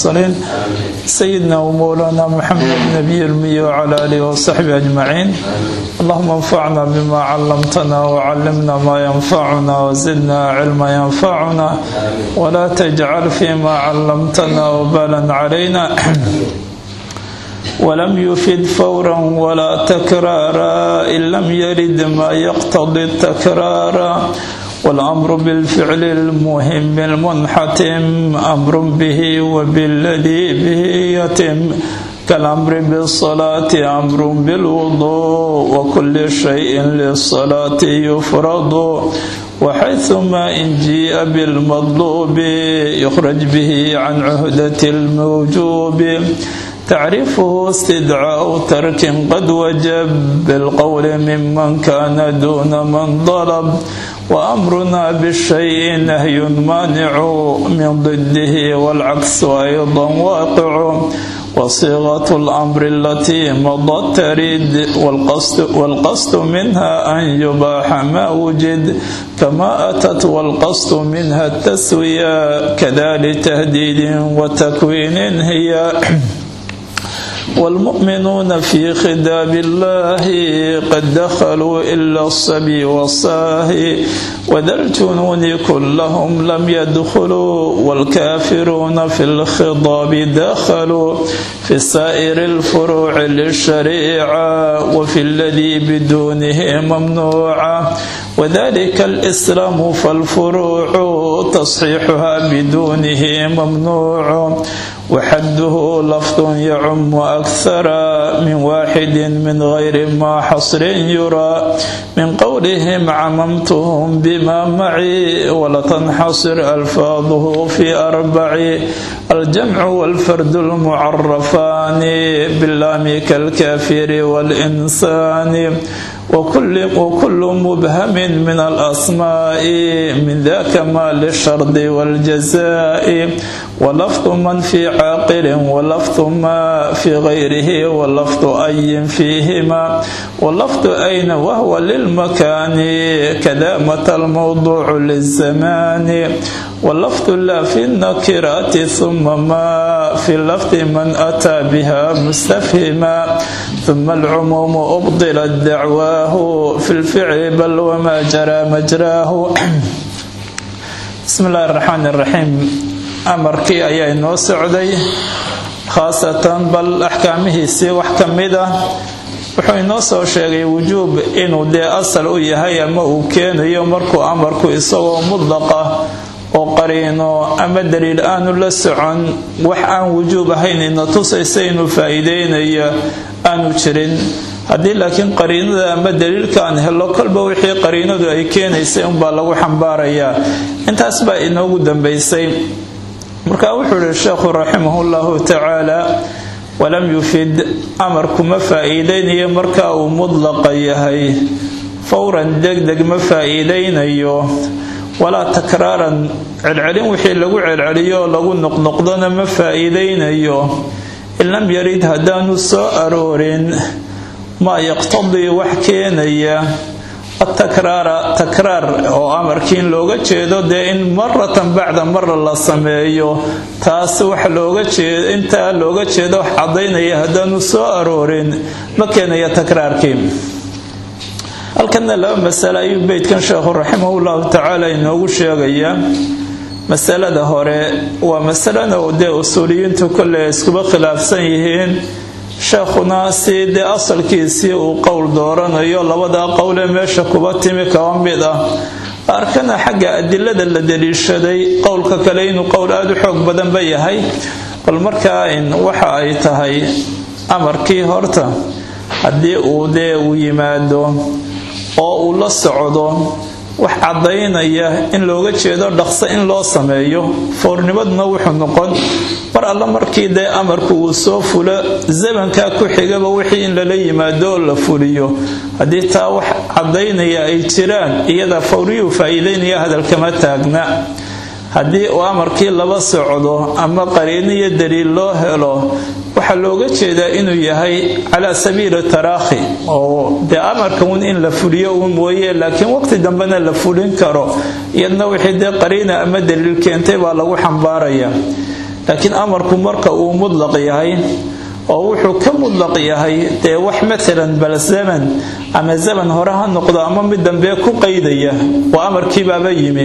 المرسلين سيدنا ومولانا محمد النبي المي وعلى آله وصحبه أجمعين اللهم انفعنا بما علمتنا وعلمنا ما ينفعنا وزدنا علما ينفعنا ولا تجعل فيما علمتنا وبالا علينا ولم يفد فورا ولا تكرارا إن لم يرد ما يقتضي التكرار والأمر بالفعل المهم المنحتم أمر به وبالذي به يتم كالأمر بالصلاة أمر بالوضوء وكل شيء للصلاة يفرض وحيثما إن جيء بالمطلوب يخرج به عن عهدة الموجوب تعرفه استدعاء ترك قد وجب بالقول ممن كان دون من ضرب وأمرنا بالشيء نهي مانع من ضده والعكس أيضا واقع وصيغة الأمر التي مضت ترد والقصد, والقصد منها أن يباح ما وجد كما أتت والقصد منها التسوية كذلك تهديد وتكوين هي والمؤمنون في خداب الله قد دخلوا إلا الصبي والصاهي وذا الجنون كلهم لم يدخلوا والكافرون في الخضاب دخلوا في سائر الفروع للشريعة وفي الذي بدونه ممنوعة وذلك الإسلام فالفروع تصحيحها بدونه ممنوع وحده لفظ يعم أكثر من واحد من غير ما حصر يرى من قولهم عممتهم بما معي ولتنحصر ألفاظه في أربع الجمع والفرد المعرفان باللام كالكافر والإنسان وكل, وكل مبهم من الأسماء من ذاك ما للشرط والجزاء ولفظ من في عاقل ولفظ ما في غيره ولفظ أي فيهما ولفظ أين وهو للمكان كذا متى الموضوع للزمان واللفظ لا في النكرات ثم ما في اللفظ من أتى بها مستفهما ثم العموم أبطلت دعواه في الفعل بل وما جرى مجراه بسم الله الرحمن الرحيم amarkii ayaa inoo socday khaasatan bal axkaamihiisii wax ka mid ah wuxuu inoo soo sheegay wujuub inuu dee asal u yahay ama uu keenayo markuu amarku isagoo mudlaqa oo qariino ama daliil aanu la socon wax aan wujuub ahayn ina tusaysa inuu faa'iideynaya aanu jirin haddii laakiin qariinada ama daliilka aan helo kolba wixii qariinadu ay keenaysay unbaa lagu xambaarayaa intaas baa inoogu dambaysay marka wuxuu ihi sheekhu raximahullahu tacaala walam yufid amarku ma faa'iideynayo marka uu mudlaqa yahay fowran degdeg ma faa'iideynayo walaa takraaran celcelin wixii lagu celceliyo oo lagu noqnoqdona ma faa'iideynayo in lam yarid haddaanu soo aroorin maa yaqtadii wax keenaya atakraara takraar oo amarkii in looga jeedo dee in maratan bacda mara la sameeyo taas wax looga jeedo intaa looga jeedo wax cadaynaya haddaanu soo aroorin ma keenaya takraarkii halkana laba masale ayuu beydkan sheekhu raximahullahu tacaala inoogu sheegayaa masalada hore waa masalana dee usuuliyiintu kolley iskuba khilaafsan yihiin sheekhuna si dee asalkiisii uu qowl dooranayo labadaa qowlee meesha kuba timi kaba mid ah arkana xagga adilada la daliishaday qowlka kale inuu qowl aada u xoog badanba yahay bal markaa waxa ay tahay amarkii horta haddii uu dee uu yimaado oo uu la socdo wax caddaynaya in looga jeedo dhaqso in loo sameeyo foornimaduna wuxuu noqon mar alla markii dee amarku uu soo fulo zamankaa ku xigaba wixii in lala yimaado oo la fuliyo haddii taa wax caddaynaya ay jiraan iyada fawriyuu faa'iideynaya hadalkama taagna haddii uu amarkii laba socdo ama qariino iyo daliil loo helo waxaa looga jeedaa inuu yahay calaa sabiili taraakhi oo dee amarka un in la fuliyo uun mooye laakiin waqti dambena la fulin karo iyadna wixii dee qariina ama daliil keentay baa lagu xambaaraya laakiin amarku marka uu mudlaq yahay oo wuxuu ka mudlaq yahay dee wax maalan bal zaman ama zaman hore ha noqdo ama mid dambe ku qaydaya waa amarkiibaaba yimi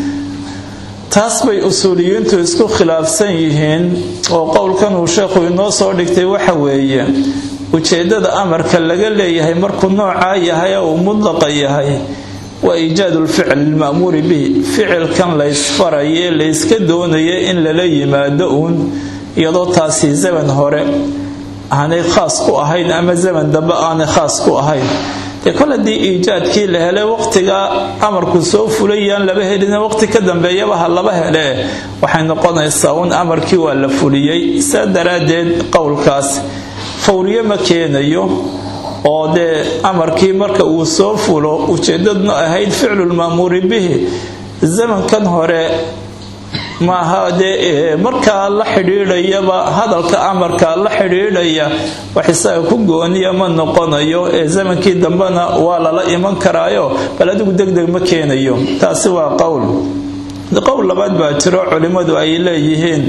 taas bay usuuliyiintu isku khilaafsan yihiin oo qowlkan uu sheekhu inoo soo dhigtay waxa weeye ujeeddada amarka laga leeyahay markuu noocaa yahay oo uu mudlaqa yahay waa iijaadu lficl lilma'muuri bihi ficilkan laysfaraye layska doonaya in lala yimaado uun iyadoo taasi zaman hore aanay khaas ku ahayn ama zaman dambe aanay khaas ku ahayn dee kol haddii iijaadkii la helay waqtigaa amarku soo fulayaan laba helin waqti ka dambeeyaba ha laba hele waxay noqonaysaa uun amarkii waa la fuliyey saa daraaddeed qowlkaas fawriye ma keenayo oo dee amarkii marka uu soo fulo ujeedadna ahayd ficlulma'muuri bihi zamankan hore maaha dee markaa la xidhiidhayaba hadalka amarka la xidhiidhaya wax isaga ku gooniya ma noqonayo ee zamankii dambena waa lala iman karaayo bal adigu degdeg ma keenayo taasi waa qowl qowl labaad baa jiro culimmadu ay leeyihiin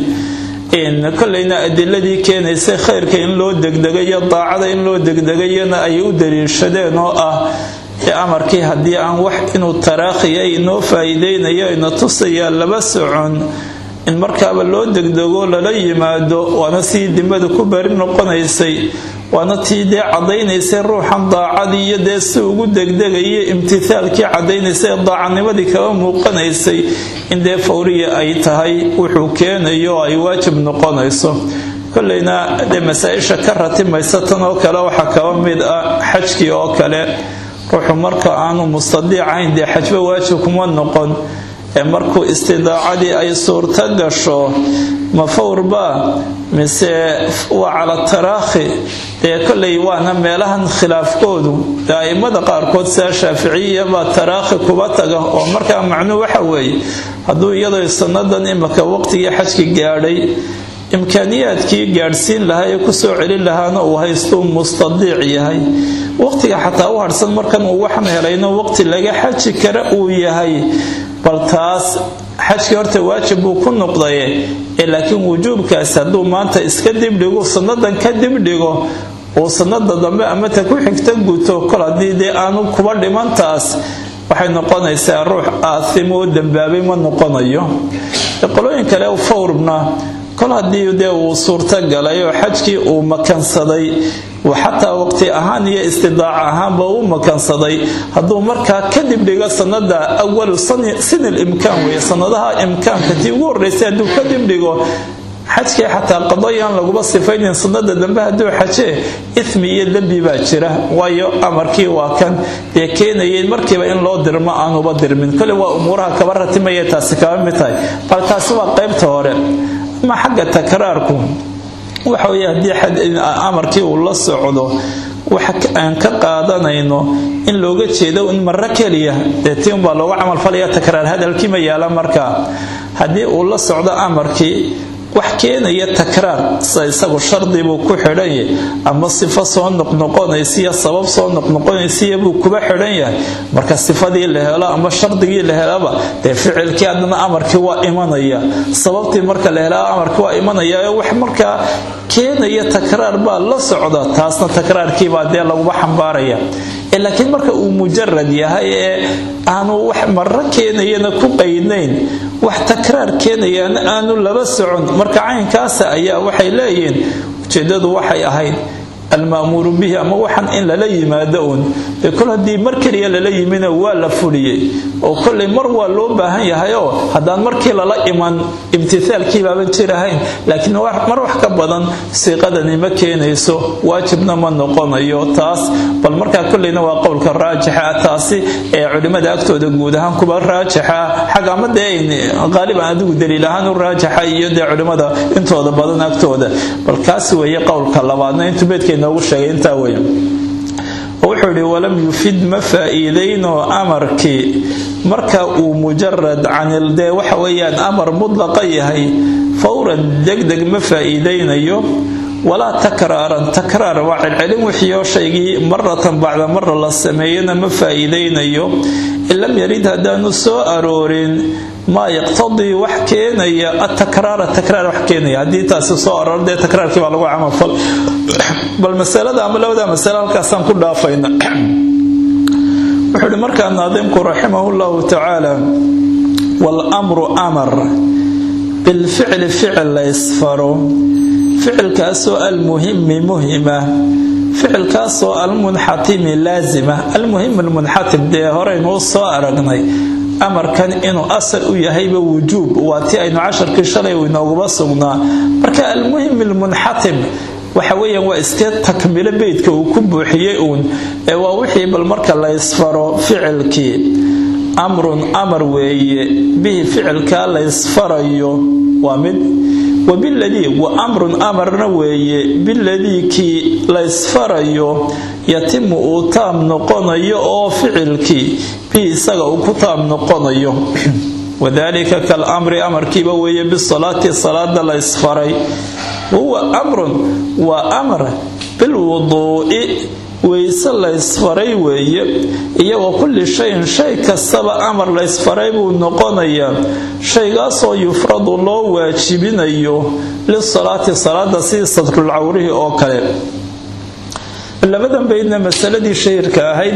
kolleyna adiladii keenaysay khayrka in loo degdegayo daacada in loo degdegayana ay u daliishadeen oo ah ee amarkii haddii aan wax inuu taraakhiya inoo faa'iideynayo ina tusayaa laba socon in markaaba loo degdego lala yimaado waana sii dimada ku bari noqonaysay waana tii dee caddaynaysay ruuxan daacadii iyo dee si ugu degdegaya imtithaalkii caddaynaysay ee daacadnimadii kaga muuqanaysay in dee fawriya ay tahay wuxuu keenayo oo ay waajib noqonayso kolleyna dee masaa-isha ka ratimaysa tan oo kale waxaa kaba mid ah xajkii oo kale ruuxu marka aanu mustadiicayn dee xajba waajib kuma noqon ee markuu istidaacadii ay suurto gasho ma fawrba mise waa cala taraakhi dee kolley waana meelahan khilaafkoodu dee a'immada qaarkood sidaa shaaficiya baa taraakhi kuba taga oo markaa macnuu waxa weeye hadduu iyadoo sannadan imaka waqtigii xajki gaadhay imkaaniyaadkii gaadhsiin lahaa ee kusoo celin lahaana uu haystuu mustadiic yahay waqtiga xataa u harhsan markan uu waxan helayno waqti laga xaji kara uu yahay bal taas xajkii horta waajib buu ku noqdaye ee laakiin wujuubkaasi hadduu maanta iska dibdhigo sannadan ka dibdhigo uu sanada dambe amata ku xigta guto kol haddii dee aanu kuba dhimantaas waxay noqonaysaa ruux aathimo oo dambaabay ma noqonayo qolooyin kale fawrbna kol haddii dee uu suurto galay oo xajkii uu makansaday xataa waqti ahaan iyo istidaaca ahaanba uu makansaday hadduu markaa kadib dhigo sanada awalu sinil imkaan weeye sanadaha imkaanka tii ugu horreysay hadduu kadib dhigo xajkii xataa qadayaan laguma sifaynin sanada dambe hadduu xajee ithmi iyo dembi baa jira waayo amarkii waa kan dee keenayay markiiba in loo dirmo aanuba dirmin kole waa umuuraha kaba ratimaya taasi kaba mid tahay bal taasi waa qaybta hore ama xagga takraarku waxa weye haddii amarkii uu la socdo waxa aan ka qaadanayno in looga jeedo in maro keliya dee tii unbaa looga camalfalaya takraar hadalkii ma yaala markaa haddii uu la socdo amarkii wax keenaya takraar sida isagu shardibuu ku xidhanya ama sifo soo noqnoqonaysiyo sabab soo noqnoqonaysiya buu kuba xidhan yahay marka sifadii la helo ama shardigii la helaba dee ficilkii haddana amarkii waa imanaya sababtii marka la helaa amarkii waa imanaya wax markaa keenaya takraar baa la socda taasna takraarkiibaa dee laguba xambaaraya laakiin marka uu mujarad yahay ee aanu wax maro keenayana ku qaydnayn wax takraar keenayana aanu laba socon marka caynkaasa ayaa waxay leeyihiin ujeedadu waxay ahayd alma'muuru bihi ama waxan in lala yimaado uun dee kol haddii mar keliya lala yimina waa la fuliyey oo kolley mar waa loo baahan yahay oo haddaan markii lala iman imtithaalkii baaban jirahayn laakiin mar wax ka badan siiqadani ma keenayso waajibna ma noqonayo taas bal markaa kolleyna waa qowlka raajixa taasi ee culimmada agtooda guud ahaan kuba raajixa xagga ama dee qaaliban adigu daliil ahaan u raajixa iyo dee culimmada intooda badan agtooda bal kaasi weeye qowlka labaadna intuu beedkeen noogu sheegay intaa weya wuxuu yidhi walam yufid ma faa'iidayno amarkii marka uu mujarad canil dee waxa weeyaan amar mudlaqa yahay fawran degdeg ma faa'iidaynayo walaa takraaran takraar waa celcelin wixiioo shaygii maratan bacda mara la sameeyana ma faa'iidaynayo in lam yarid haddaanu soo aroorin maa yaqtadii wax keenaya atakraara takraar wax keenaya haddii taasi soo aroor dee takraarkii baa lagu camalfal bal masalada ama labada masale halkaasaan ku dhaafayna wuxuu ihi markaa naadimku raximahu llahu tacaala walamru amar bilficli ficil la ysfaro ficilkaasoo almuhimi muhima ficilkaasoo almunxatimi laazima almuhim almunxatim dee horeynuu soo aragnay amarkan inuu asal u yahayba wujuub waa ti aynu casharkii shalay inooguba sugnaa marka almuhim almunxatim waxa weeyaan waa iskee takmilo beydka uu ku buuxiyey uun ee waa wixii bal marka la ysfaro ficilkii amrun amar weeye bihi ficilkaa la ysfarayo waa mid wabiladii wa amrun amarna weeye biladii kii la ysfarayo yatimu uu taam noqonayo oo ficilkii bihi isaga uu ku taam noqonayo wadalika kalamri amarkiiba weeye bisalaati salaada la ysfaray wahuwa amrun waa amar bilwuduu'i weyse laysfaray weeye iyagoo kulli shayin shay kastaba amar laysfaray buu noqonayaa shaygaasoo yufradu loo waajibinayo lisalaati salaada sidii sadrulcawrihii oo kale labadan baydna masaladii shahirka ahayd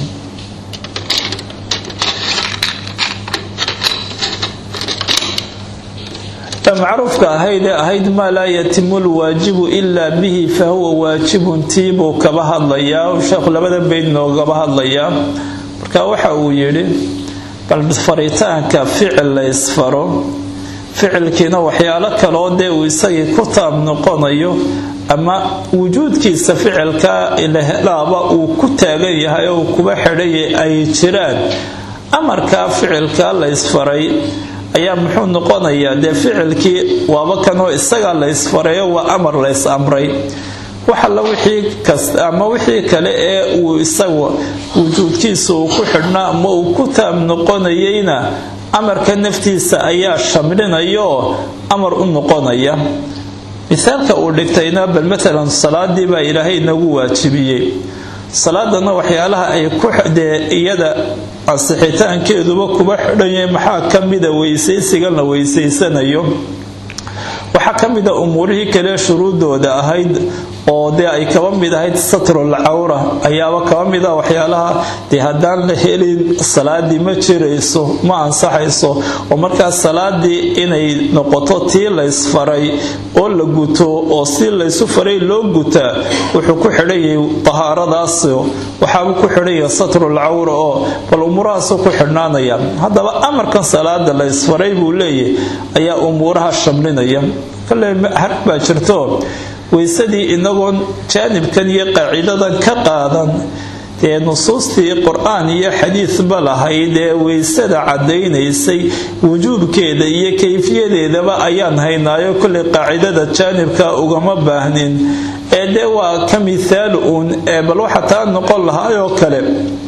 macruufka ahayd ee ahayd maa laa yatimu lwaajibu ilaa bihi fa huwa waajibun tii buu kaba hadlayaa sheekhu labada bayd noogaba hadlayaa marka waxa uu yidhi bal faritaanka ficil la ysfaro ficilkiina waxyaalo kaloo dee uu isagii ku taab noqonayo ama wujuudkiisa ficilka lahelaaba uu ku taagan yahay oo uu kuba xidhay ay jiraan amarkaa ficilka la ysfaray ayaa muxuu noqonayaa dee ficilkii waaba kanoo isagaa la ysfareeyo waa amar lays amray waxalla wixii kasta ama wixii kale ee uu isagu wujuudkiisa uu ku xidhnaa ama uu ku taab noqonayeyna amarka naftiisa ayaa shamlinaya oo amar u noqonaya mithaalka uu dhigtayna bal matalan salaadii baa ilaahay inagu waajibiyey salaadana waxyaalaha ay ku dee iyada ansixitaankeeduba kuba xidhanyay maxaa ka mida weysaysigan la weysaysanayo waxaa ka mida umuurihii kale shuruudooda ahayd oo dee ay kaba mid ahayd satrul cawra ayaaba kaba mida waxyaalaha dee haddaan la helin salaadii ma jirayso ma ansaxayso oo markaas salaadii inay noqoto tii laysfaray oo la guto oo si laysu faray loo gutaa wuxuu ku xidhanyay tahaaradaas waxaabuu ku xidhanya satrul cawra oo bal umuurahaasu ku xidhnaanaya haddaba amarkan salaada laysfaray buu leeyahy ayaa umuuraha shamlinaya kale har baa jirto weysadii inagoon jaanibkan iyo qaacidadan ka qaadan dee nusuustii qur-aan iyo xadiidba lahayd ee weysada caddaynaysay wujuubkeeda iyo kayfiyadeedaba ayaan haynaayo kollay qaacidada jaanibka ugama baahnin ee dee waa ka mithaal uun ee bal waxa taa noqon lahaayoo kale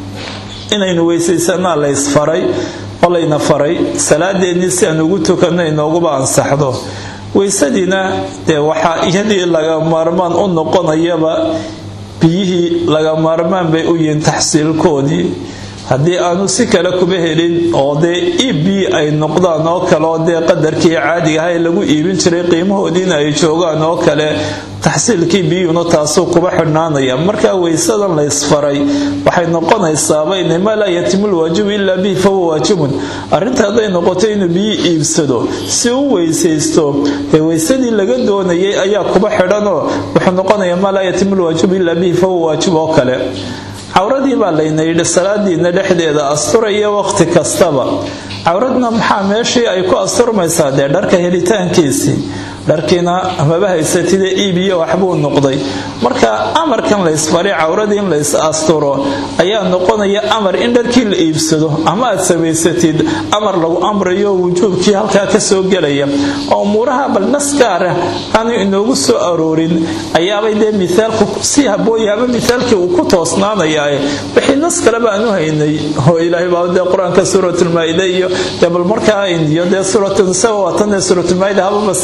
inaynu weysaysanaa la ysfaray oo layna faray salaadeennii si aan ugu tukanno inooguba ansaxdo weysadiina dee waxaa iyadii laga maarmaan u noqonayaba biyihii laga maarmaan bay u yihiin taxsiilkoodii haddii aanu si kale kuba helin oo dee iib biyi ay noqdaan oo kale oo dee qadarkii caadiga aha ee lagu iibin jiray qiimahoodiina ay joogaan oo kale taxsiilkii biyuuna taasuu kuba xidhnaanaya markaa weysadan laysfaray waxay noqonaysaaba inamaa laa yatimu lwaajibu ilaa bihi fahuwa waajibun arrinta hadday noqoto inuu biyi iibsado si u weysaysto dee weysadii laga doonayay ayaa kuba xidhanoo wuxuu noqonaya maa laa yatimu lwaajibu ilaa bihi fahuwa waajib oo kale cawradii baa layna yidhi salaadiina dhexdeeda asturaya waqti kastaba cawradna maxaa meeshii ay ku asturmaysaa dee dharka helitaankiisii dharkiina maba haysatide iibiyo waxbuu noqday marka amarkan laysfaray cawradii in lays asturo ayaa noqonaya amar in dharkii la iibsado ama aad samaysatid amar lagu amrayo wujuubkii halkaa kasoo gelaya oo umuuraha bal nas gaara aanu inoogu soo aroorin ayaabay dee mithaalku si habooya ama mithaalkii uu ku toosnaanaya wixii nas kaleba aanu haynay oo ilaahay baa dee qur-aanka suuratulmaa-ida iyo dee bal markaa iyo dee suuratunisaa waatan dee suuratulmaa-ida hababa istisnaata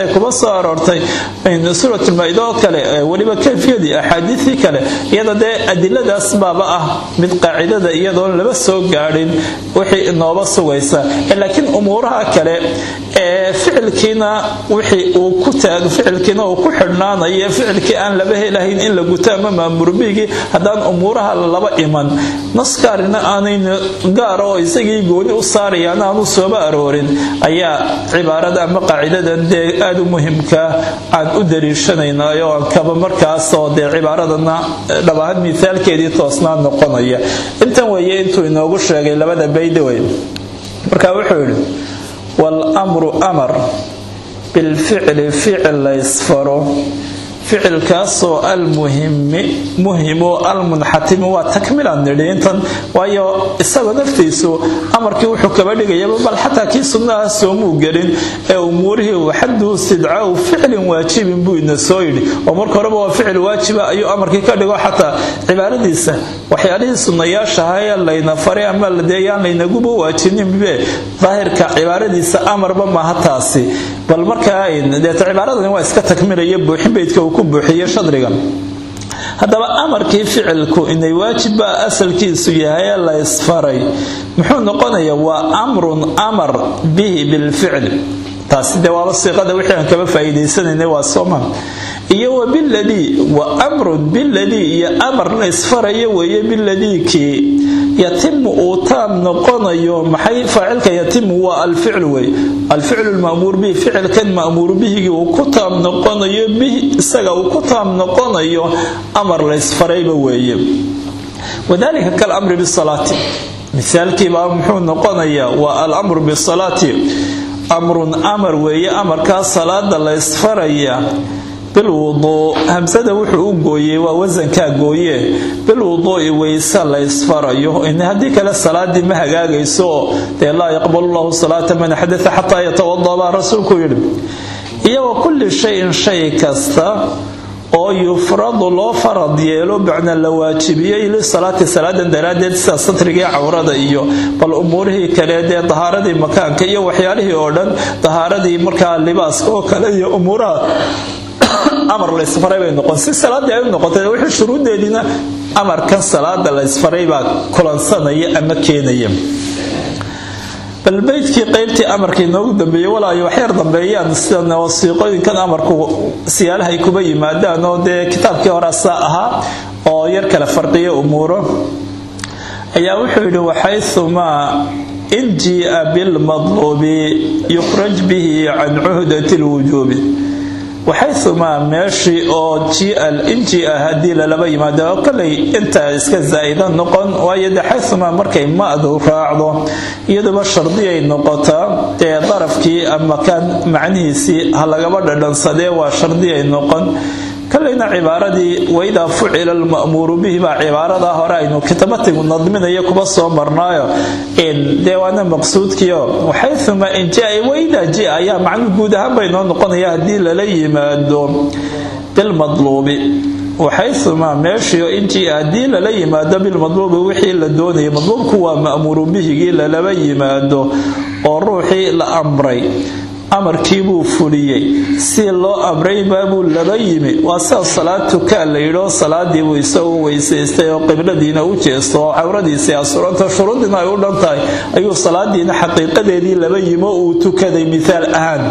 ay kuma soo aroortay suuratulmaa-ida oo kale weliba kayfiyadii axaadiisii kale iyada dee adiladaas baaba ah mid qaacidada iyadoon laba soo gaadhin wixii inooba sugaysa laakiin umuuraha kale ee ficilkiina wixii uu ku taag ficilkiina uu ku xidhnaanayo ficilkii aan laba helahayn in la guto ama maamurbiigii haddaan umuuraha laba iman naskaarina aanayn gaara oo isagii gooni u saarayaan aanu sooba aroorin ayaa cibaarada ama qaacidadan dee aada u muhimka aan u daliishanaynayo aan kaba markaasoo dee cibaaradana dhab ahaan mithaalkeedii toosnaa noqonaya intan weeye intuu inoogu sheegay labada baydawey marka wuxuu yidhi waalmru amar bilficli ficil laysfaro ficilkaasoo almuhimi muhimu almunxatimi waa takmilan nidhi intan waayo isaga naftiisu amarkii wuxuu kaba dhigayaba bal xataa kii sunnaha soomuu gelin ee umuurihii uu xaduu istidcaau ficlin waajibin buu ina soo yidhi oo marka horeba waa ficil waajiba ayuu amarkii ka dhigo xataa cibaaradiisa waxyaalihii sunnayaashaha ee layna faray ama deeyaan laynaguba waajibninbe daahirka cibaaradiisa amarba maaha taasi bal markaa deeta cibaaradan waa iska takmilaya buuxin baydka uu ku buuxiye shadrigan haddaba amarkii ficilku inay waajibba asalkiisu yahay ee la ysfaray muxuu noqonayaa waa amrun amar bihi bilficli taasi dee waaba siiqada wixii aan kaba faa'iidaysanayna waa sooman iyo wa biladii wa amrun biladii iyo amar la ysfarayo weeye biladii kii yatimu uu taam noqonayo maxay faacilka yatimu waa alficlu wey alficlu lma'muur bihi ficilkan ma'muur bihigii uu ku taam noqonayo bihi isaga uu ku taam noqonayo amar la ysfarayba weeye wadalika kalamri bisalaati misaalkiibaa muxuu noqonayaa waa alamru bisalaati amrun amar weeye amarkaa salaada la ysfaraya bilwuduu hamsada wuxuu u gooyey waa wasankaa gooye bilwuduu'i weyse la ysfarayo haddii kale salaadii ma hagaagayso oo dee laa yaqbalu llahu salaata man xadaa xataa yatawada baa rasuulku yidhi iyo wa kulli shayin shay kasta oo yufradu loo farad yeelo bacna la waajibiyey lisalaati salaadan daraaddeed sida satrigii cawrada iyo bal umuurihii kale dee dahaaradii makaanka iyo waxyaalihii oo dhan dahaaradii markaa libaaska oo kale iyo umuuraha amar laysfaray bay noqon si salaadii ay u noqotay wixii shuruuddeediina amarkan salaada laysfaray baa kulansanaya ama keenaya bal beydkii qaybtii amarkii noogu dambeeyey walaayo waxyar dambeeyaan sida wasiiqooyinkan amarku siyaalahay kuba yimaadaan oo dee kitaabkii hore saa ahaa oo yar kale farqiyo umuuro ayaa wuxuu yidhi waxayumaa in jii'a bilmadluubi yukhraj bihi can cuhdati lwujuubi waxayumaa meeshii oo injia haddii lalaba yimaado oo kolay intaa iska zaa'ida noqon waayo de xayumaa markay ma'du raacdo iyaduba shardiyay noqotaa ee darafkii ama kaan macnihiisii ha lagaba dhadhansadee waa shardiyay noqon kolayna cibaaradii waidaa fucila alma'muuru bihi baa cibaaradaa hore aynu kitabatigu nadminayo kuba soo marnaayo dee waana maqsuudkiio waxayumaa in jia waidaa jia ayaa macnu guud ahaan bay noo noqonaya haddii lala yimaado bilmadluubi waxayumaa meeshii in jia haddii lala yimaado bilmadluubi wixii la doonayay madluubku waa ma'muuru bihigii lalaba yimaado oo ruuxii la amray amarkiibuu fuliyey si loo amray baabuu laba yimi waa sida salaad tukaa la yidhoo salaadiibuu isagoo weysaystay oo qibladiina u jeesto oo cawradiisii asuranta shuruuddiina ay u dhan tahay ayuu salaadiina xaqiiqadeedii laba yimi oo uu tukaday mithaal ahaan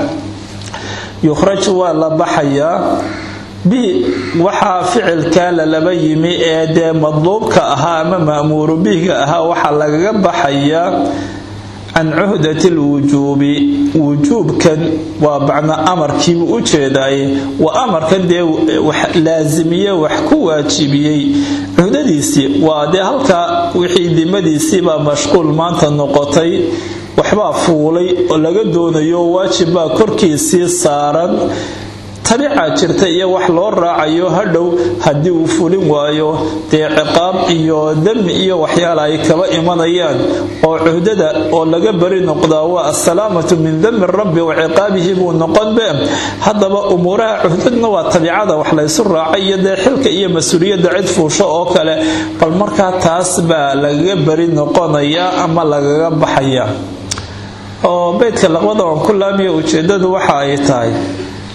yukhraj waa la baxayaa bi waxaa ficilkaa lalaba yimi ee dee madluubka ahaa ama ma'muuru bihiga ahaa waxaa lagaga baxayaa can cuhdati lwujuubi wujuubkan waa bacna amarkiibuu u jeedaaye waa amarkan dee laasimiye wax ku waajibiyey cuhdadiisii waa dee halkaa wixii dimadiisiibaa mashquul maanta noqotay waxbaa fuulay oo laga doonayo waajibbaa korkiisii saaran tabica jirta iyo wax loo raacayo hadhow haddii uu fulin waayo dee ciqaab iyo dami iyo waxyaala ay kaba imanayaan oo cuhdada oo laga bari noqdaa waa assalaamatu min dami rabbi wa ciqaabihi buu noqonbe haddaba umuuraha cuhdadna waa tabicada wax laysu raacay iyo dee xilka iyo mas-uuliyadda cid fuusho oo kale bal markaa taas baa lagaga bari noqonaya ama lagaga baxaya oo beydka laqbada aan ku laamiya ujeedadu waxa ay tahay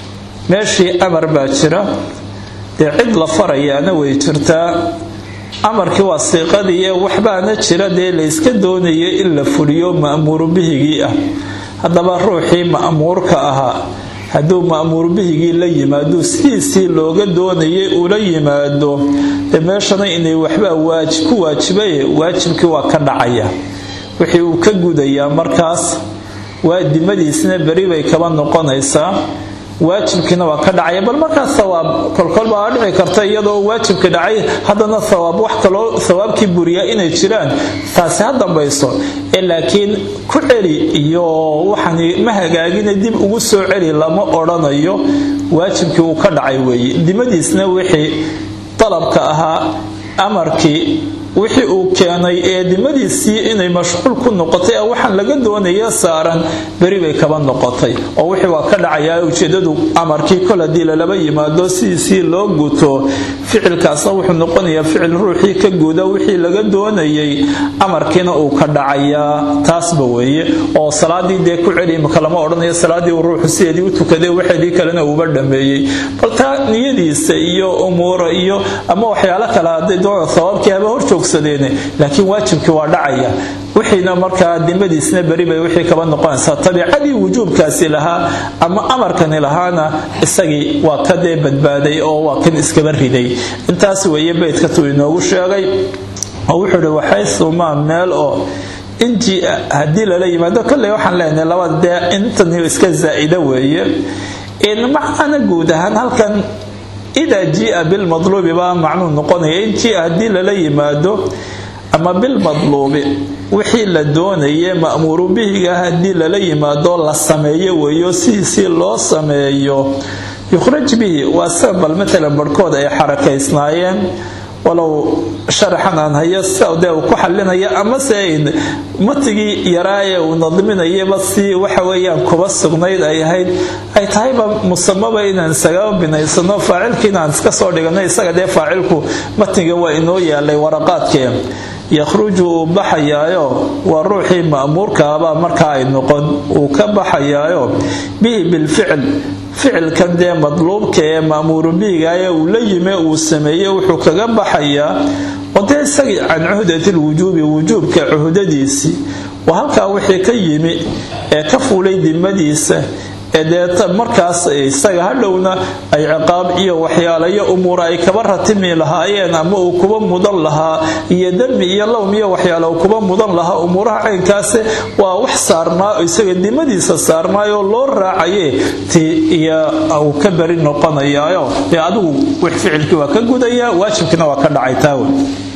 meeshii amar baa jira dee cid la farayaana way jirtaa amarkii waa siiqadiiyo waxbaana jira dee layska doonaya in la fuliyo ma'muuru bihigii ah haddaba ruuxii ma'muurka ahaa hadduu ma'muur bihigii la yimaado sidiisii looga doonayay ula yimaado dee meeshana inay waxbaa ku waajibaye waajibkii waa ka dhacaya wixii uu ka gudayaa markaas waa dimadiisna beri bay kaba noqonaysaa waajibkiina waa ka dhacaya bal markaas hawaab kolkol baa dhici karta iyadoo waajibka dhacay haddana hawaab wax kaloo hawaabkii buriyaa inay jiraan taasi ha dambayso ee laakiin ku celi iyo waxaan ma hagaagina dib ugu soo celi lama odhanayo waajibkii uu ka dhacay weeye dimadiisna wixii dalabka ahaa amarkii wixii uu keenay ee dimadiisii inay mashquul ku noqotay waxaan laga doonaya saaran beri bay kaba noqotay oo wixii waa ka dhacayaa ujeedadu amarkii kol haddii lalaba yimaado sidiisii loo guto ficilkaasna wuxuu noqonayaa ficil ruuxii ka guda wixii laga doonayay amarkiina uu ka dhacayaa taasba weeye oo salaadii dee ku celi imaka lama odhanayo salaadii uu ruuxu sideedii u tukaday waxeedii kalena uuba dhameeyey bal taa niyadiisa iyo umuura iyo ama waxyaalo kale hadday doona sabaabkii haba horjoog laakiin waajibkii waa dhacaya wixiina markaa dimadiisna beri bay wixii kaba noqonaysaa tabiicadii wujuubkaasi lahaa ama amarkani lahaana isagii waa ka dee badbaaday oo waa kan iskaba riday intaas weeye beydka tuu inoogu sheegay oo wuxuu ihi waxaysumaa meel oo inji haddii lala yimaado kolley waxaan leenahay labada dee intani iska zaa'ida weeye macana guud ahaan halkan idaa jia bilmadluubi baa macnuu noqonaya in jia haddii lala yimaado ama bilmadluubi wixii la doonaye ma'muuru bihiga haddii lala yimaado la sameeyo weeyo sidiisii loo sameeyo yukhraj bihi waa sida bal matalan barhkood ay xarakaysnaayeen walow sharaxan aan hayo side uu ku xalinaya amase matigii yaraaye uu nadminayaba si waxa weeyaan kuba sugnayd ay ahayd ay tahayba musamaba inaan isagaa binaysano faacilkii inaan iska soo dhigano isaga dee faacilku matiga waa inoo yaalay waraqaadkee yakhruju uu baxayaayo waa ruuxii ma'muurkaabaa markaa ay noqon uu ka baxayaayo bihi bilficl ficilkan dee madluubka ee ma'muuru bihigaye uu la yime uu sameeye wuxuu kaga baxayaa oo dee isagii can cuhdatilwujuubi wujuubka cuhdadiisii waa halkaa wixii ka yimi ee ka fuulay dimadiisa ee deeta markaas isaga hadhowna ay ciqaab iyo waxyaalayo umuura ay kaba ratimi lahaayeen ama uu kuba mudan lahaa iyo dembi iyo lowm iyo waxyaala uu kuba mudan lahaa umuuraha caynkaase waa wax saarnaa isaga dimadiisa saarnaayoo loo raacaye ti iyo uu ka beri noqonayaayo dee adigu wix ficilkii waa ka gudaya waajibkiina waa ka dhacay taawe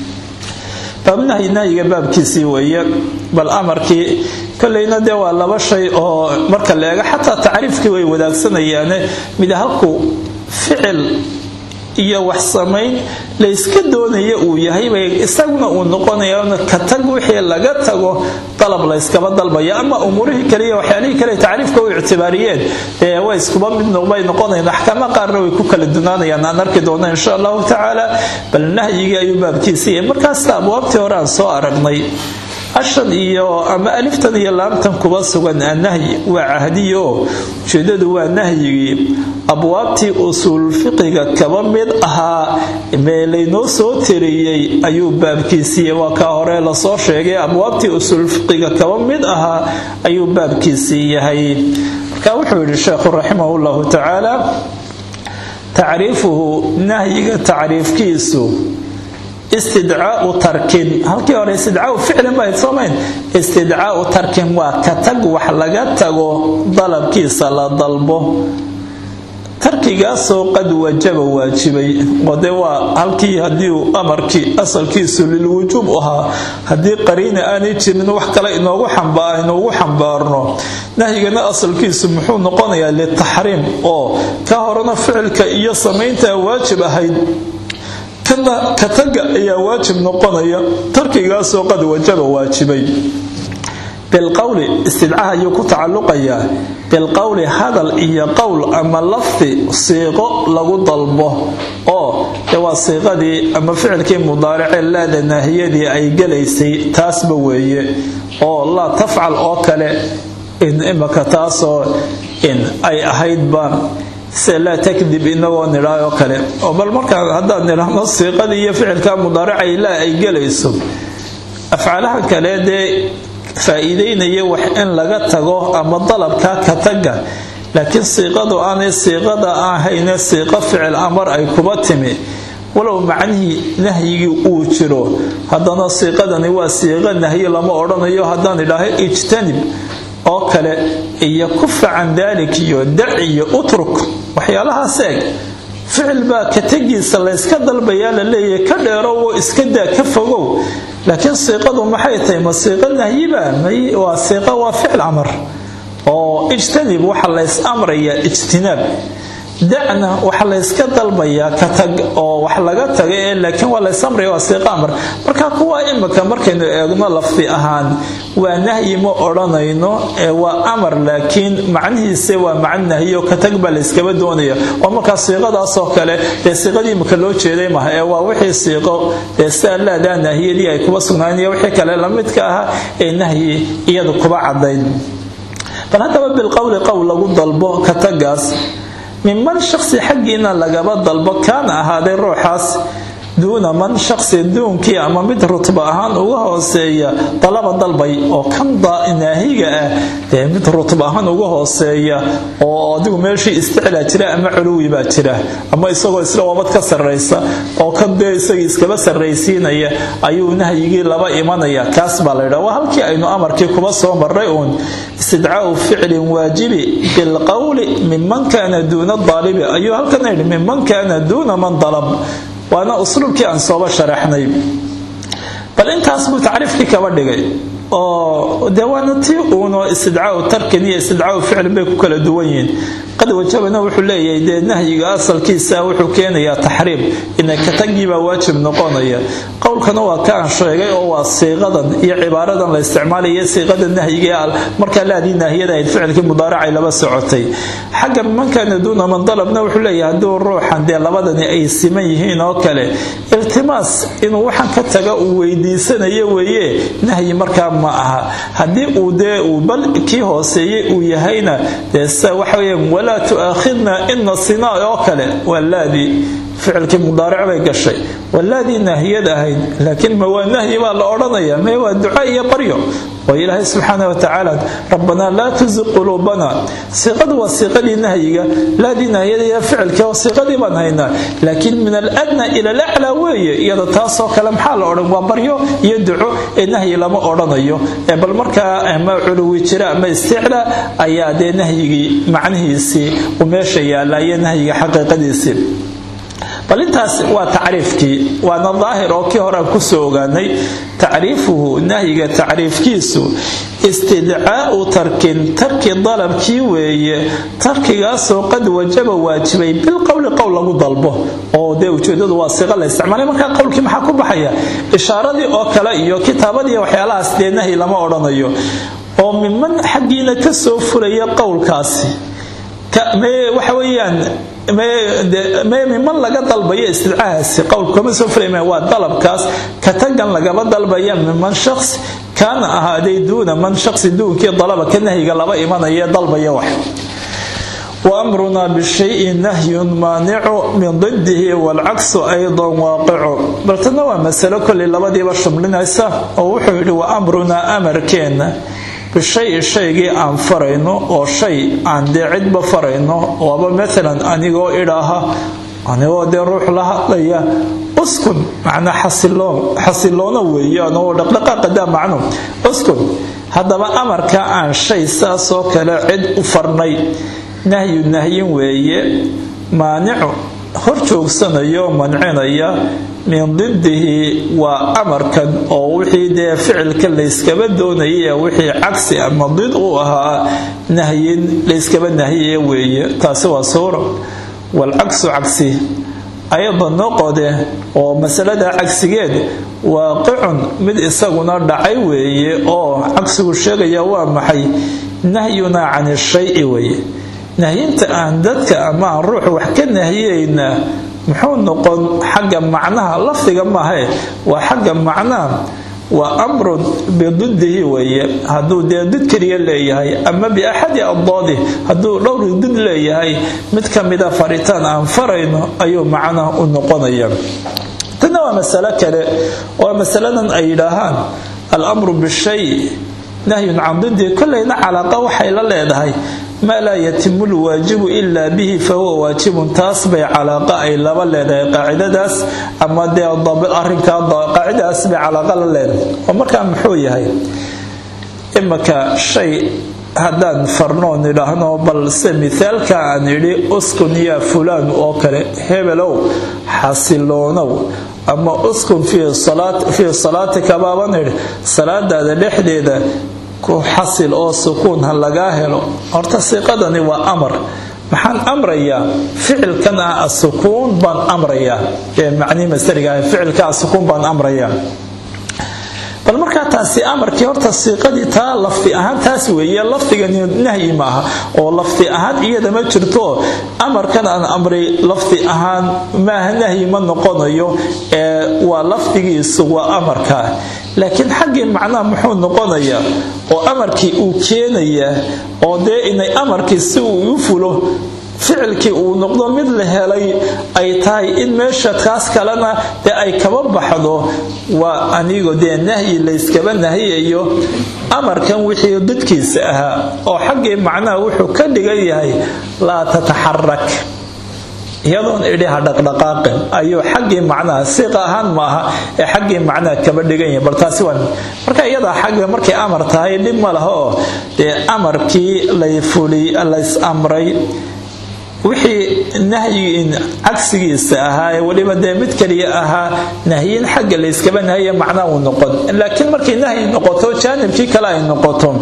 baabnahyi nahyiga baabkiisii weeye bal amarkii kolleyna dee waa laba shay oo marka la eego xataa tacriifkii way wadaagsanayaan mid halku ficil iyo wax samayn layska doonaya uu yahay bay isaguna uu noqonaya ka tag wixii laga tago dalab layskaba dalbaya ama umuurihii kale iyo waxyaalihii kale tacriifka u ictibaariyeen ee way iskuba mid bay noqonayaan axkaama qaarna way ku kala dunaanayaan aan arki doona insha allahu tacaala bal nahyigii ayuu baabkiisaya markaasta abwaabtii hore aan soo aragnay ashan iyo ama aliftan iyo laamtan kuba sugan annahyi waa cahdiyo ujeedadu waa nahyigii abwaabtii usuulfiqiga kaba mid ahaa mee laynoo soo tiriyey ayuu baabkiisiiye waa kaa hore lasoo sheegay abwaabtii usuulfiqiga kaba mid ahaa ayuu baabkiisii yahay marka wuxuu yidhi sheekhu raximah llahu tacaala tacriifuhu nahyiga tacriifkiisu istidcaau tarkin halkii hore istidcaau ficlin bahayd soomayn istidcaau tarkin waa ka tag wax laga tago dalabkiisa la dalbo tarkigaasoo qad wajaba waajibay oo dee waa halkii haddii uu amarkii asalkiisu lilwujuub ahaa haddii qariina aanay jirin wax kale inoogu inoogu xambaarno nahyigana asalkiisu muxuu noqonayaa litaxriim oo ka horena ficilka iyo samaynta waajib ahayd kana ka taga ayaa waajib noqonaya tarkigaasoo qad wajaba waajibay bilqowli istidcaha ayuu ku tacalluqayaa bilqowli hadal iyo qowl ama lafdi siiqo lagu dalbo oo de waa siiqadii ama ficilkii mudaaracee laada naahiyadii ay gelaysay taasba weeye oo laa tafcal oo kale imaka taasoo in ay ahaydba se laa takdib inagoo nidhaa oo kale oo bal markaa haddaan nidhaahno siiqadii iyo ficilka mudaaracay laa ay gelayso afcaalaha kale dee faa-iideynaya wax in laga tago ama dalabkaa ka taga laakiin siiqadu aanay siiqada ahayne siiqo ficil amar ay kuba timi walow macnihii nahyigii uu jiro haddana siiqadani waa siiqo nahyi lama odhanayo haddaan idhaaho ijtanib oo kale iyo kufa can daalik iyo dac iyo utruk waxyaalahaas eeg ficil baa ka tegiisa layska dalbayaa la leeyahay ka dheerowo iska daa ka fogow laakiin siiqadu maxay tahay ma siiqo nahyiba waa siiqa waa ficil amar oo ijtanib waxa lays amrayaa ijtinaab dacna waxa layska dalbayaa ka tag oo wax laga taga ee laakiin waa lays amraya waa siiqa amar marka kuwa imika markaynu eegno lafdi ahaan waa nahyi ma odhanayno ee waa amar laakiin macnihiise waa macno nahyo ka tag baa layskaba doonaya oo markaa siiqadaasoo kale dee siiqadii imika loo jeeday maha ee waa wixii siiqo dee sidaa laadaa nahiyadii ay kuba sugnaayeen iyo wixii kale lamidka ahaa ee nahyi iyadu kuba cadayn bal haddaba bilqowli qowl lagu dalbo ka tagaas minman shaksi xaggiina lagaba dalbo kaana ahaaday ruuxaas duuna man shaksi duunkii ama mid rutba ahaan uga hooseeya dalaba dalbay oo kan naahiga ah dee mid rutba ahaan uga hooseeya oo adigu meeshii isticlaa jira ama culuwi baa jira ama isagoo isla wabad ka sarraysa oo kan dee isagii iskaba sarraysiinaya ayuu nahyigii laba imanaya kaas baa laydha waa halkii aynu amarkii kuba soo marray uun istidcaau ficlin waajibi bilqowli minman kaana duuna daalibi ayuu halkan yidhi minman kaana duuna man dalab waana usluubkii aan sooba sharaxnay bal intaas buu tacriifkii kaba dhigay oo dee waana tii uunoo istidcaau tarkin iyo istidcaau ficlin bay ku kala duwan yihiin qad wajabana wuxuu leeyahay dee nahyiga asalkiisa wuxuu keenayaa taxriim ina katagiibaa waajib noqonaya qowlkana waa ka aan sheegay oo waa siiqadan iyo cibaaradan la isticmaalaya siiqada nahyiga markaa laadii naahiyada ahayd ficilkii mudaaracay laba socotay xagga mankaana duuna man dalabna wuxuu leeyahay hadduu ruuxan dee labadani ay siman yihiin oo kale iltimaas inuu waxaan ka taga uu weydiisanayo weeye nahyi markaa ma aha haddii uu dee uu bal kii hooseeyey uu yahayna dee sida waxa weeyaan walaa tu'aakhidna in nasinaa oo kale waa laadii ficilkii mudaaric bay gashay waa laadii naahiyad ahayd laakiin ma waa nahyi baa la odhanaya mee waa duca iyo baryo oo ilaahay subxaana wa tacaala rabbanaa laa tuziq quluubana siiqadu waa siiqadii nahyiga laadii naahiyada iyo ficilkii oo siiqadii baan haynaa laakiin min aladna ila alaclaa weeye iyada taasoo kale maxaa la odhan waa baryo iyo duco ee nahyi lama odhanayo bal markaa ama culuwi jira ama isticlaa ayaa dee nahyigii macnihiisii uu meesha yaallaa iyo nahyiga xaqiiqadiisii bal intaas waa tacriifkii waana daahir oo kii horean kusoo ogaanay tacriifuhu nahyiga tacriifkiisu istidcaau tarkin tarki dalabkii weeye tarkigaasoo qad wajaba waajibay bilqowli qowl lagu dalbo oo dee ujeedadu waa siiqa la isticmaalay markaa qowlkii maxaa ku baxaya ishaaradii oo kale iyo kitaabadii waxyaalahaas dee nahyi lama odhanayo oo miman xaggiina ka soo fulaya qowlkaasi waxa weeyaan miman laga dalbayo istidcahaasi qowlku kama soo fulaya waa dalabkaas ka tagan lagaba dalbaya miman shaqs kaana ahaaday duuna man shaqsi duunkii dalaba ka nahyiga laba imanaya dalbaya wax وأمرنا بالشيء نهي مانع من ضده والعكس أيضا واقع بل تنوى مسألة كل لبدي بشملنا ووحي وأمرنا أمر كينا bishay shaygii aan farayno oo shay aan dee cidba farayno waaba maalan anigoo idhaaha anigoo dee ruux la hadlaya uskun macnaa xasiloono weeye anagoo dhaqdhaqaaqadaa macnu uskun haddaba amarka aan shay saasoo kale cid u farnay nahyu nahyin weeye maanicu hor joogsanayo mancinaya min didihi waa amarkan oo wixii dee ficilka layskaba doonayay wixii cagsi ama did u ahaa nahyin layskaba nahiye weeye taasi waa suura walcagsu cagsi ayada noqode oo masalada cagsigeed waaqicun mid isaguna dhacay weeye oo cagsigu sheegaya waa maxay nahyunaa can shayi weeye nahyinta aan dadka ama aan ruux wax ka nahiyeynaa muxuu noqon xagga macnaha lafdiga maahae waa xagga macnaha waa amrun bididihi weeye hadduu dee did keliya leeyahay ama biaxadi addaadi hadduu dhowr did leeyahay mid ka mida faritaan aan farayno ayuu macnaha u noqonaya tanna waa masalo kale waa masaladan ay yidhaahaan alamru bishay nahyun can didii kollayna calaaqa waxay la leedahay maa laa yatimu lwaajibu ilaa bihi fahuwa waajibun taas bay calaaqa ay laba leedahay qaacidadaas ama dee arinkaa qaacidadaas bay calaaqa la leedahay oo markaa muxuu yahay imaka shay haddaan farnoon idhaahno balse mithaalka aan idhi uskun yaa fulaan oo kale hebelow xasiloonow ama uskun fii salaatika baaban idhi salaadaada dhexdeeda ku xasil oo sukuun ha lagaa helo horta siiqadani waa amar maxaan amrayaa ficilkan ah asukuun baan amrayaa ee macnii masariga ah ficilka asukuun baan amrayaa bal markaa taasi amarkii horta siiqadii taa lafdi ahaan taas weeye lafdigani nahyi maaha oo lafdi ahaan iyada ma jirto amarkan aan amray lafdi ahaan maaha nahyi ma noqonayo ee waa lafdigiisu waa amarkaa laakiin xaggii macnaha muxuu noqonayaa oo amarkii uu keenayaa oo dee inay amarkii si uu u fulo ficilkii uu noqdo mid la helay ay tahay in meesha kaas kalena dee ay kaba baxdo waa anigo dee nahyi layskaba nahiyayo amarkan wixii dadkiisa ahaa oo xaggii macnaha wuxuu ka dhigan yahay laa tataxarak iyadoon idhi ha dhaqdhaqaaqin ayuu xaggii macnaha siiqa ahaan maaha ee xaggii macnaha kaba dhigan yahay bal taasi waa marka iyadaa xagga markay amar tahay dhib ma laha oo dee amarkii lay fuli lays amray wixii nahyiin cagsigiisa ahaa ee weliba dee mid kaliya ahaa nahyin xagga layskaba nahiya macnaa uu noqon laakiin markay nahyi noqoto jaanibkii kale ay noqoto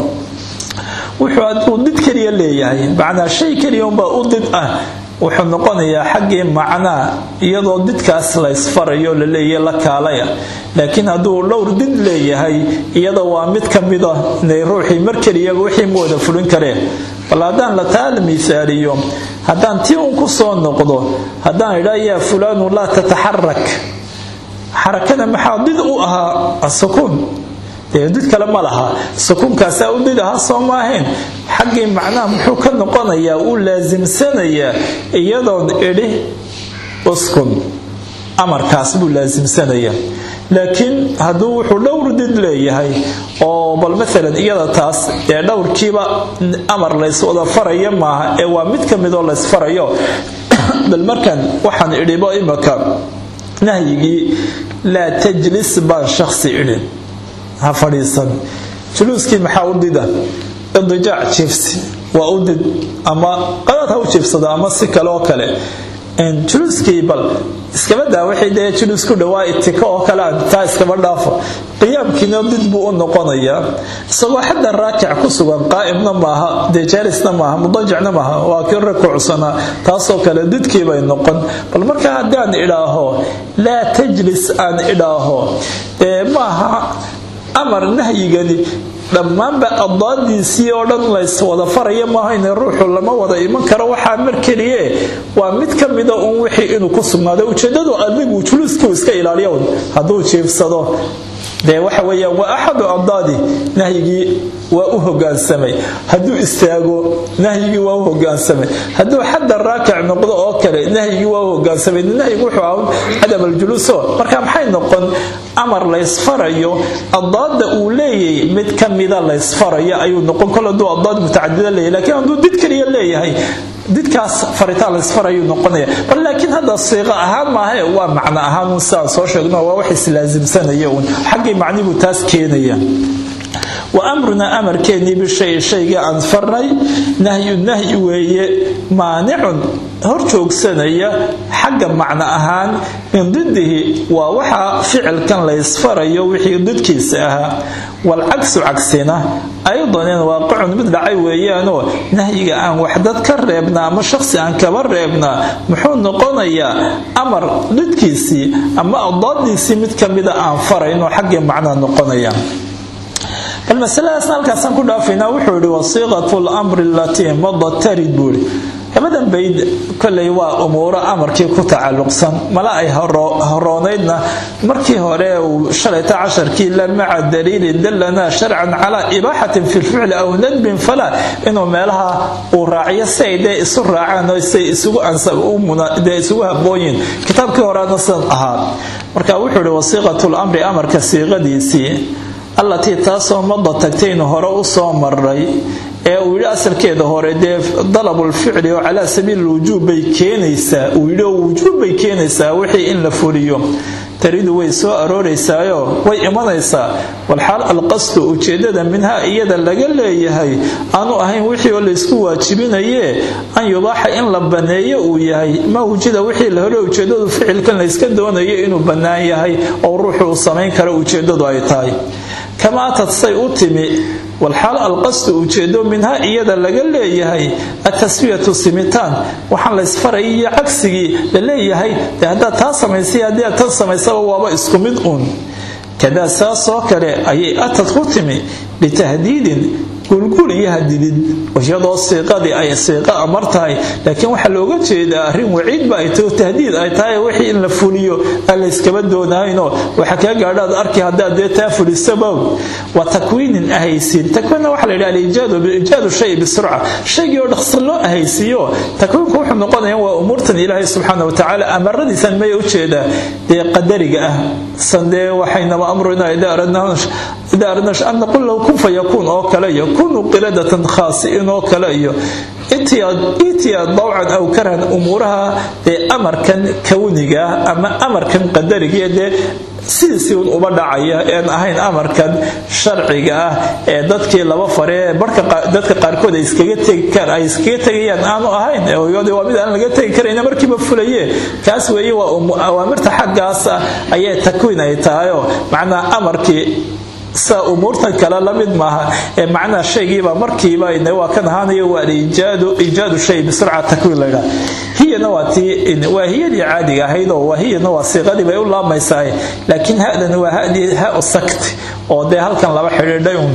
wuxuu aduu did keliya leeyahay macnaa shay keliya unbaa u did ah wuxuu noqonayaa xaggii macnaa iyadoo didkaas laysfarayo laleeyahy la kaalaya laakiin hadduu dhowr did leeyahay iyada waa mid ka mida inay ruuxii mar keliyaba wixii ma wada fulin kareen bal haddaan la taala miisaaliyo haddaan tii un ku soo noqdo haddaan idhaa yaa fulaanu laa tataxarak xarakada maxaa did u ahaa asukuun dee did kale ma laha sukuunkaasaa u did ahaa soo maahayn xaggii macnaha muxuu ka noqonayaa uu laasimsanayaa iyadoon idhi uskun amarkaas buu laasimsanayaa laakiin hadduu wuxuu dhowr did leeyahay oo bal maalan iyada taas ee dhowrkiiba amar lays wada faraya maaha ee waa mid ka midoo laysfarayo bal markan waxaan idhibo imaka nahyigii laa tajlis baan shaksi idhin ha fadhiisan juluuskii maxaa u dida idijaac jiifsi waa u did ama qadaad ha u jiifsada ama si kale oo kale juluuskii bal iskaba daa waxay dee juluus ku dhawaa itika oo kale aan taa iskaba dhaafo qiyaamkiina did buu u noqonayaa isagoo xadda raakic ku sugan qaa'imna maaha dee jaarisna maaha mudajicna maaha waa kii rukuucsanaa taasoo kale didkii bay noqon bal marka haddaan idhaaho laa tajlis aan idhaaho dee maaha amar nahyigani dhammaanba addaadiisii oo dhan lays wada faraya maahayne ruuxu lama wada iman karo waxaa mar keliye waa mid ka mida uun wixii inuu ku sugnaaday ujeedadu adigu juluuskuu iska ilaaliyo hadduu jiifsado dee waxa weeyaan waa axadu addaadi nahyigii waa u hogaansamay hadduu istaago nahyigii waa u hogaansamay hadduu xadda raakic noqdo oo kale nahyigii waa u hogaansamay nahyigu wuxuu ahaa cadam aljuluuso marka maxay noqon amar laysfarayo addaada uu leeyahay mid ka mida laysfarayo ayuu noqon kol hadduu addaad mutacadida leeyahay laakiin hadduu did keliya leeyahay didkaas faritaan laysfarayuu noqonaya bal laakiin hadda siiqo ahaan maahae waa macno ahaan un sidaan soo sheegno waa wax islaasimsanaya uun xaggii macnibuu taas keenaya wa amrunaa amarkeennii bishay shayga aan farnay nahyu nahyi weeye maanicun hor joogsanaya xagga macno ahaan min didihi waa waxa ficilkan laysfarayo wixii didkiisa ahaa walcagsu cagsina aydanin waaqicun mid dhacay weeyaanoo nahyiga aan waxdad ka reebnaa ama shaqsi aan kaba reebnaa muxuu noqonayaa amar didkiisii ama addaadiisii mid ka mida aan farayno xaggii macnaa noqonaya bal masaladaasna halkaasaan ku dhaafaynaa wuxuu yihi wasiiqatu lamri alatii madat tarid buu ihi labadan bayd kolley waa umuuro amarkii ku tacalluqsan mala ay horoonaydna markii hore uu shalayta casharkii la maca daliilin dallanaa sharcan calaa ibaaxatin fi lficli aw nadbin fala inuu meelaha uu raaciyo si ay dee isu raacaan oo say isugu dee isugu habooyin kitaabkii horeana sidan ahaa marka wuxuu ihi wasiiqatu lamri amarka siiqadiisii allatii taasoo mada tagtaynu hore u soo maray ee uu yidhi asalkeeda hore dee dalabulficli oo calaa sabiili lwujuub bay keenaysaa uu yidhi oo wujuub bay keenaysaa wixii in la fuliyo taridu way soo arooraysaayo way imanaysaa walxaal alqasdu ujeedada minhaa iyada laga leeyahay aanu ahayn wixii oo laysku waajibinaye an yubaaxa in la baneeyo uu yahay ma wujida wixii la hore ujeedadu ficilkan layska doonayo inuu bannaan yahay oo ruuxu uu samayn karo ujeedadu ay tahay kama atad say u timi walxaal alqasdu ujeedo minhaa iyada laga leeyahay ataswiyatu simitaan waxaan laysfarayay iyo cagsigii la leeyahay dee haddaad taa samaysay haddii aad tan samaysaba waaba isku mid uun kadaa saasoo kale ayay atad ku timi litahdiidin gulgul iyo hadidid iyadoo siiqadii ay siiqo amar tahay laakiin waxaa looga jeedaa arrin waciidba ay taho tahdiid ay tahay wixii in la fuliyo aan layskaba doonahaynoo waxa kaa gaadhaad arki haddaad dee taa fulisabow wa takwiinin ahaysiin takwiinna waxaa la yidhaha aliijaadu iijaadu shay bisurca shaygii oo dhaqsan loo ahaysiiyo takwiinku wuxuu noqonaya waa umuurtan ilaahay subxaana watacaala amaradiisan maya ujeedaa dee qadariga ah san dee waxaynaba amruna idaa aradna an naqul lahu kun fayakuun oo kale iyo kunuu qiradatan khaasi'in oo kale iyo itiyaad dawcan aw karhan umuuraha dee amarkan kawniga ama amarkan qadariga dee sidiisii un uba dhacaya een ahayn amarkan sharciga ah ee dadkii laba faree dadka qaarkood ay iskaga tegayaan aanu ahayn waa mid aan laga tegi karayna markiiba fulaye kaas weeye waa awaamirta xaggaas ah ayay takwiin ay tahayo macnaa amarkii sa umuurtan kale la mid maaha ee macnaha shaygiiba markiiba waa kan ahaanayo waa iijaadu shay bisurca takwiin laydhaa hiyana waa tii waa hiyadii caadiga ahayd oo hiyana waa siiqadii bay u laamaysaa laakiin hadan waa hadii ha sakti oo dee halkan laba xidhiidhay un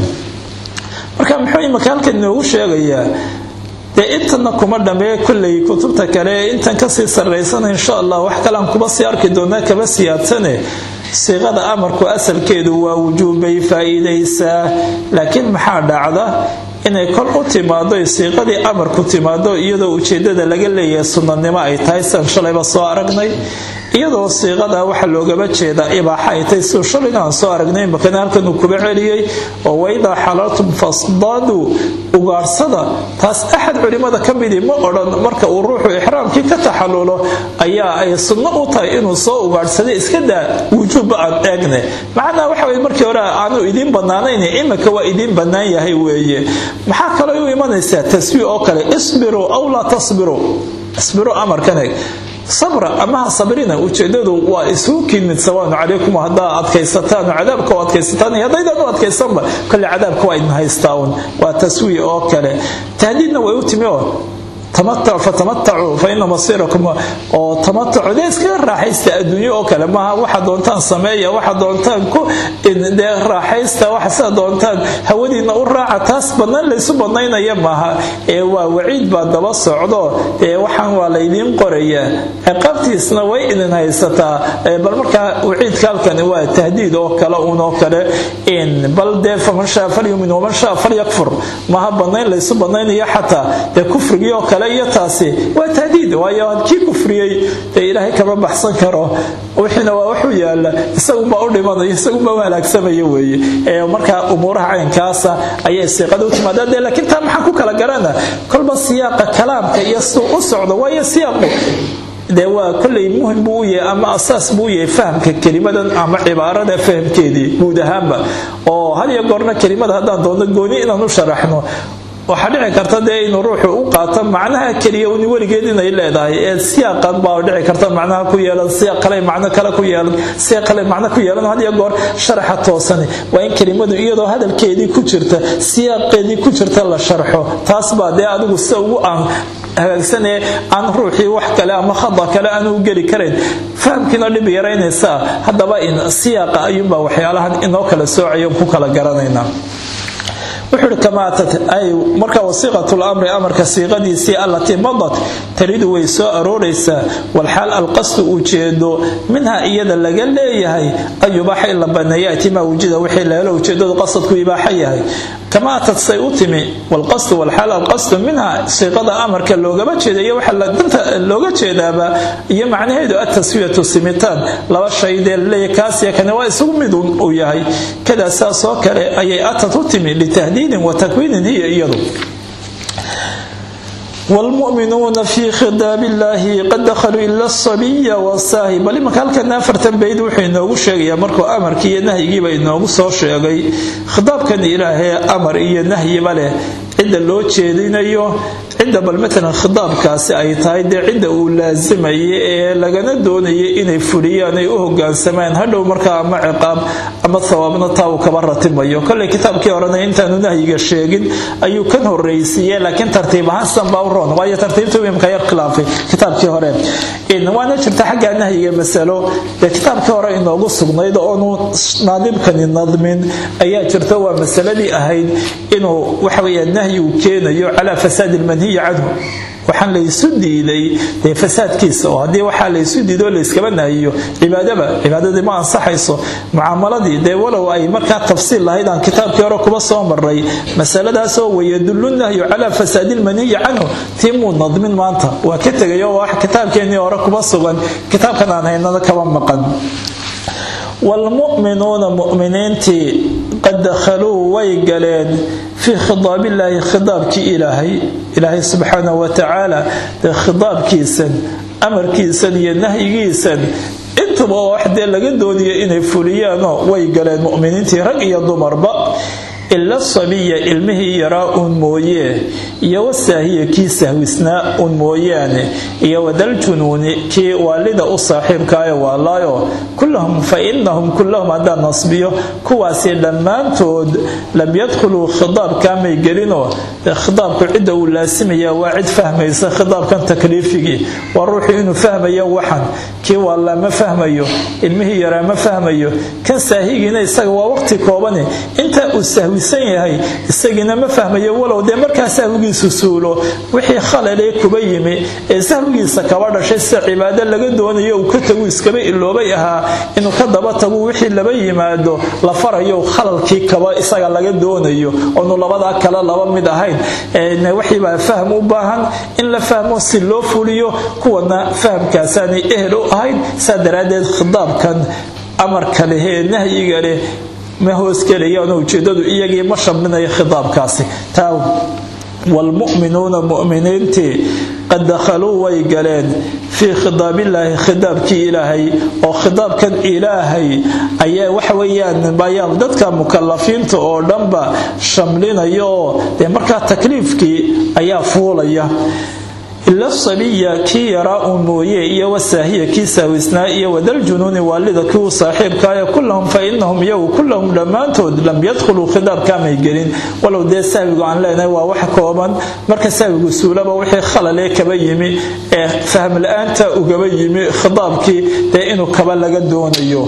marka muxuu imaka halkan inoogu sheegayaa dee intana kuma dhamee kolley kutubta kale intan kasii sarraysana insha allah wax kalean kuba sii arki doonaa kaba siyaadsane siiqada amarku asalkeedu waa wujuub bay faa'iidaysaa laakiin maxaa dhacda inay kol u timaado siiqadii amarku timaado iyadoo ujeedada laga leeyahay sunnanimo ay tahay sian shalayba soo aragnay iyadoo siiqada waxaa loogaba jeedaa ibaaxa ay tahay siduu shalayna aan soo aragnay makana halkan uu kuba celiyey oo waidaa xalaltum fasdaaduu ugaadhsada taas axad culimmada ka midii ma odhan marka uu ruuxu ixraamkii ka taxallulo ayaa ay sunno u tahay inuu soo ugaadhsaday iska daa wujuubba aan eegne macnaa waxa weye markii hore aanu idiin bannaanayn iminka waa idiin bannaan yahay weeye maxaa kaloo u imanaysaa taswiic oo kale isbiruu aw laa tasbiruu isbiruu amarkan eeg sabra amaha sabrina ujeedadu waa isugu kimid sawaanu calaykum haddaa adkaysataan cadaabka u adkaysataan iyo haddaydan u adkaysanba kolle cadaabka waa idin haystaa un waa taswiic oo kale tahdiidna way u timi oo fatamatacuu fa ina masiirakum oo tamatacu dee iskaga raaxaysta adduunyo oo kale maaha waxa doontaan sameeya waxa doontaan ku dee raaxaysta waxa sida doontaan hawadiina u raaca taas badnayn laysu badnaynaya maaha ee waa waciid baa daba socdo ee waxaan waa laydiin qorayaa ciqaabtiisna way idin haysataa bal markaa waciidka halkani waa tahdiid oo kale un oo kale bal dee faman shaa falyumin waman shaa falyakfur maaha badnayn laysu badnaynayo xataa dee kufrigii oo kale iyo taasi waa tahdiid waayo kii kufriyey dee ilaahay kama baxsan karo wixiina waa waxu yaala isagunbaa u dhimanaya isagunbaa u halaagsamaya weeye ee markaa umuuraha caynkaasa ayay siiqada u timaadaa dee laakiin taa maxaan ku kala garana kolba siyaaqa kalaamka iyo siduu u socdo waayo siyaaqu dee waa kolley muhim buu u yahay ama asaas buu u yahay fahamka kelimadan ama cibaarada fahamkeedii guud ahaanba oo had iyo goorna kelimada haddaan doonno gooni inaan u sharaxno waxaa dhici karta dee inuu ruuxu u qaato macnaha keliya uni weligeed inay leedahay ee siyaaqan baa dhici karta macnaha ku yeelan siyaaq kale macno kale ku yeelan siyaaq kale macno ku yeelan had iyo goor sharaxa toosani waa in kelimadu iyadoo hadalkeedii ku jirta siyaaqeedii ku jirta la sharxo taas baa dee adigu sida ugu aan hagaagsanee aan ruuxii wax kale ama khada kale aan u geli karayn fahamkiina dhib yaraynaysaa haddaba in siyaaqa ayuunbaa waxyaalahan inoo kala soocayo ku kala garanaynaa wuxuu uhi kamaa atat ay marka wasiiqatu lamri amarka siiqadiisii allatii madat taridu way soo arooraysaa walxaal alqasdu ujeedo minha iyada laga leeyahay an yubaaxa in la baneeyo atimaa wujida wixii la helo ujeedadu qasadku ibaaxa yahay kama atad say u timi walqasdu walxaal alqasdu minha siiqada amarka loogama jeeda iyo waxa danta looga jeedaaba iyo macnaheedu ataswiyatu simitaan laba shay dee laleeyahy kaasiya kane waa isugu mid uu yahay kadaa saasoo kale ayay atad u timi litahdiidin wa takwiinin hiya iyadu wlmuminuuna fii khidaabi illaahi qad dakhaluu ila asabiya wasaahi bal imanka halkana afartan bayd wuxuu inoogu sheegayaa markuu amarkii iyo nahyigiiba inoogu soo sheegay khitaabkan ilaahee amar iyo nahyiba leh cidda loo jeedinayo cidda bal matalan khitaabkaasi ay tahay dee cidda uu laasimayay ee lagana doonayay inay fuliyaan ay u hogaansamaan hadhow markaa ama ciqaab ama thawaabna taa uu kaba ratimayo koley kitaabkii horena intaanu nahyiga sheegin ayuu kan horreysiiye laakiin tartiib ahaan sidan baa u roon waayo tartiibtu imka yar khilaafay kitaabkii hore waana jirta xagga nahyiga masalo dee kitaabkii hore inoogu sugnayd oonu naadibkani nadmin ayaa jirta waa masaladii ahayd inuu waxaweya nahyi uu keenayo calaa fasaadi lmanhiyi canhu waxaan laysu diiday dee fasaadkiisa oo haddii waxaa laysu diido layskaba nahiyo cibaadaba cibaadadii ma ansaxayso mucaamaladii dee walow ay markaa tafsiil lahayd aan kitaabkii hore kuba soo maray masaladaasoo wayadullu nahyu calaa fasaadi lmanhiyi canhu tii muu nadmin maanta waa ka tegay oo wax kitaabkeennii hore kuba sugan kitaabkan aan haynana kaba maqan waalmu'minuuna mu'miniintii qad dakhaluu way galeen fii khidaabillaahi khidaabkii ilaahay ilaahay subxaanahu wa tacaala dee khidaabkiisan amarkiisan iyo nahyigiisan intaba oo wax dee laga dooniyo inay fuliyaanoo way galeen mu'miniintii rag iyo dumarba ila sabiya ilmihii yaraa uun mooyee iyo wasaahiya kii sahwisnaa uun mooyaane iyo wadaljunuuni kii waalida u saaxiibkaaye waalaayo kullahum fa inahum kullahum haddaan nasbiyo kuwaasi dhammaantood lam yadkhuluu khidaabkaamay gelinoo khidaabku cidda uu laasimaya waa cid fahmaysa khidaabkan takliifigii waa ruuxu inuu fahmayo waxan kii waalaa ma fahmayo ilmihii yaraa ma fahmayo kan saahigiina isaga waa waqti koobane intaa uu sahwi yahay isagiina ma fahmayo walow dee markaa sahwigiisu suulo wixii khalalee kuba yimi ee sahwigiisa kaba dhashay sida cibaado laga doonayo uu ka tagu iskaba iloobay ahaa inuu ka daba tagu wixii laba yimaado la farayo khalalkii kaba isaga laga doonayo oonu labadaa kale laba mid ahayn waxiibaa fahm u baahan in la fahmo si loo fuliyo kuwana fahamkaasaanay ehel u ahayd saa daraaddeed khidaabkan amarka leh ee nahyiga leh ma hoosgelayaanoo ujeedadu iyagii ma shamlinayo khitaabkaasi taa waalmu'minuuna mu'miniintii qad dakhaluu way galeen fii khidaabillaahi khidaabkii ilaahay oo khidaabkan ilaahay ayaa waxa weeyaan ayaa dadka mukalafiinta oo dhanba shamlinaya oo dee markaa takliifkii ayaa fuulaya ila sabiya kii yaraa uun mooye iyo wasaahiya kii saawisnaa iyo wadaljunuuni waalida kii u saaxiibkaaya kullahum fa inahum iyagu kullahum dhammaantood lam yadkhuluu khidaabkaamay gelin walow dee saawigu aan leenahay waa wax kooban marka saawigu suulaba wixii khalalee kaba yimi ee fahm la-aanta ugaba yimi khidaabkii dee inuu kaba laga doonayo